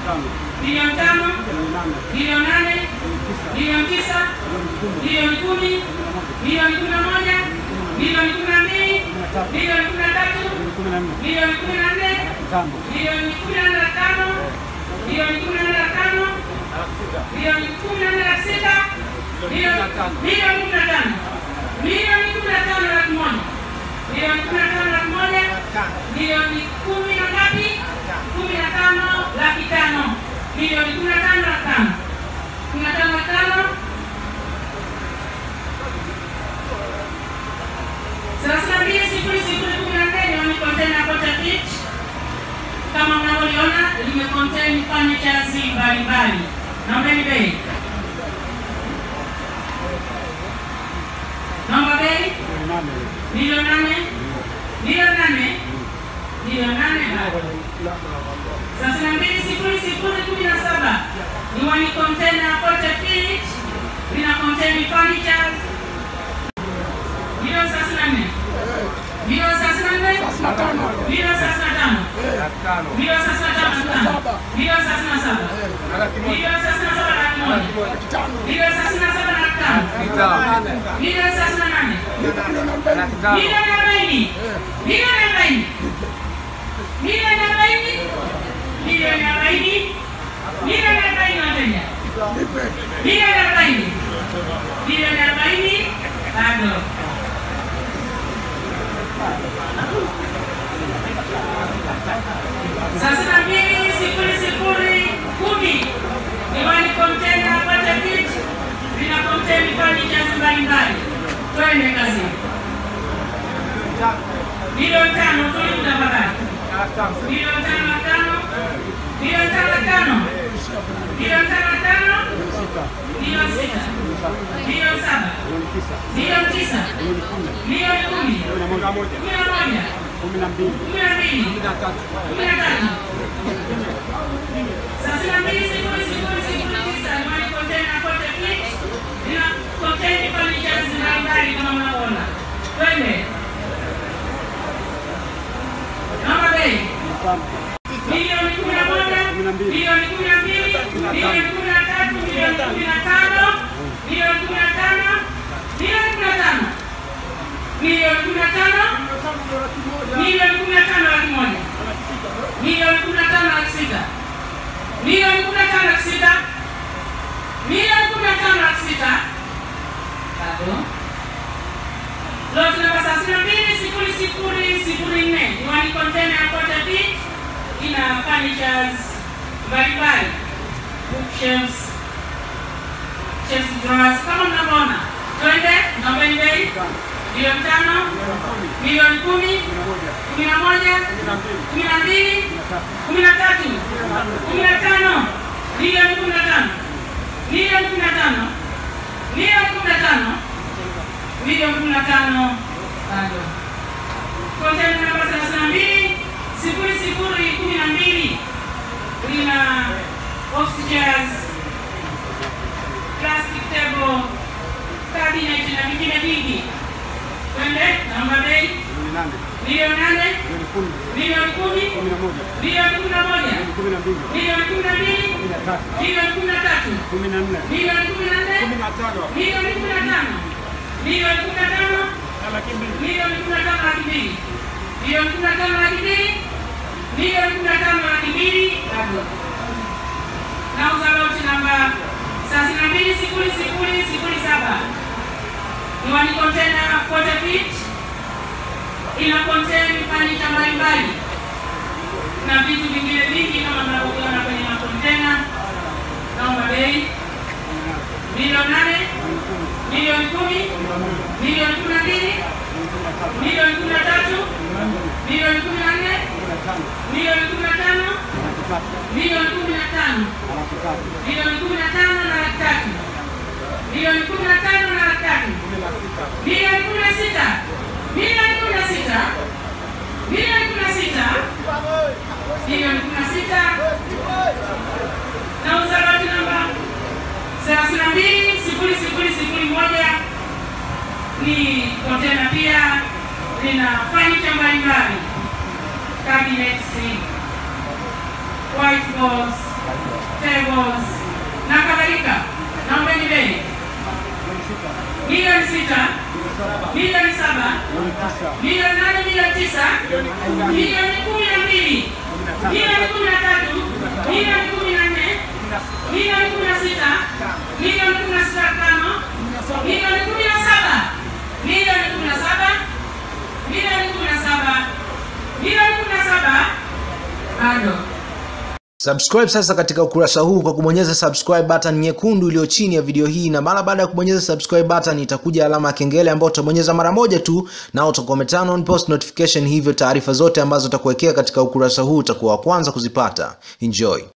milioni tano, milioni nane, milioni tisa, milioni kumi, milioni kumi na moja, milioni kumi na mbili, milioni kumi na tatu, milioni kumi na nne, milioni kumi na nne na tano, milioni kumi na nne na tano, milioni kumi na nne na sita, milioni milioni kumi na tano, milioni kumi na tano laki moja, milioni kumi na tano laki moja, milioni kumi na ngapi? Kumi na tano laki tano, milioni kumi na tano laki tano, kumi na tano laki tano thelathini na mbili sifuri sifuri kumi na nne ni kontena kote fit kama mnavyoliona limecontain furnitures mbalimbali. Naombeni bei, naomba bei milioni nane, milioni nane, milioni nane thelathini na mbili sifuri sifuri kumi na saba ni wani container kote fit lina contain furnitures milioni thelathini na nne milioni thelathini na nne milioni thelathini na tano milioni thelathini na tano na tano milioni thelathini na saba milioni thelathini na saba laki moja milioni thelathini na saba laki tano milioni thelathini na nane milioni arobaini milioni arobaini milioni arobaini milioni arobaini milioni arobaini wateja milioni arobaini milioni arobaini bado thelathini na mbili sifuri sifuri kumi diwani kontena pata kit lina konteni furnitures mbalimbali. Twende kazini. Milioni tano tulivu tafadhali. Milioni tano na tano. Milioni tano na tano. Milioni tano na tano. Milioni sita. Milioni saba. Milioni tisa. Milioni kumi. Kumi na moja. Kumi na mbili. Kumi na tatu. Thelathini na mbili sifuri sifuri sifuri tisa Imani Container Kote Fleet lina contain furnitures mbalimbali kama mnavyoona. Twende. Naomba bei. Milioni kumi na moja, milioni kumi na mbili, milioni kumi na tatu, milioni kumi na tano, milioni kumi na tano, milioni kumi na tano, milioni kumi na tano, milioni kumi na tano laki moja, milioni kumi na tano laki sita, milioni kumi na tano laki sita, milioni kumi na tano laki sita. Bado. Lot namba thelathini na mbili sifuri sifuri sifuri nne Iwani container ya Kota Beach ina furnitures mbalimbali, bookshelves, chest drawers kama mnavyoona. Twende, naombeni bei. Milioni tano, milioni kumi, kumi na moja, kumi na mbili, kumi na tatu, kumi na tano, milioni kumi na tano, milioni kumi na tano, milioni kumi na tano milioni kumi na tano bado. Kontena namba thelathini na mbili sifuri sifuri kumi na mbili lina office chairs, plastic table, cabinet na vingine vingi. Twende, naomba bei. Milioni nane, milioni kumi, milioni kumi na moja, milioni kumi na mbili, milioni kumi na tatu, milioni kumi na nne, milioni kumi na tano milioni kumi na tano milioni kumi na tano laki mbili milioni kumi na tano laki mbili milioni kumi na tano laki mbili bado. Nauza loti namba thelathini na mbili sifuri sifuri sifuri saba Iwani kontena forty feet ina contain furniture mbalimbali na vitu vingine vingi kama mnavyoviona kwenye makontena. Naomba bei milioni nane milioni kumi, milioni kumi na mbili, milioni kumi na tatu, milioni kumi na nne, milioni kumi na tano, milioni kumi na tano, milioni kumi na tano na laki tatu, milioni kumi na tano na laki tatu, milioni kumi na sita, milioni kumi na sita, milioni kumi na sita, milioni kumi na sita. Nauza loti namba thelathini na mbili sifuri sifuri sifuri moja ni kontena pia lina furniture mbalimbali, cabinets, whiteboards, tables na kadhalika. Naombeni bei milioni sita, milioni saba, milioni nane, milioni tisa, milioni kumi na mbili, milioni kumi na tatu, milioni kumi na nne, milioni kumi na sita, milioni kumi na sita tano, milioni kumi na saba, milioni kumi na saba, milioni kumi na saba, milioni kumi na saba, bado Subscribe sasa katika ukurasa huu kwa kubonyeza subscribe button nyekundu iliyo chini ya video hii, na mara baada ya kubonyeza subscribe button itakuja alama ya kengele ambayo utabonyeza mara moja tu, na utakuwa umeturn on post notification, hivyo taarifa zote ambazo utakuwekea katika ukurasa huu utakuwa wa kwanza kuzipata. Enjoy.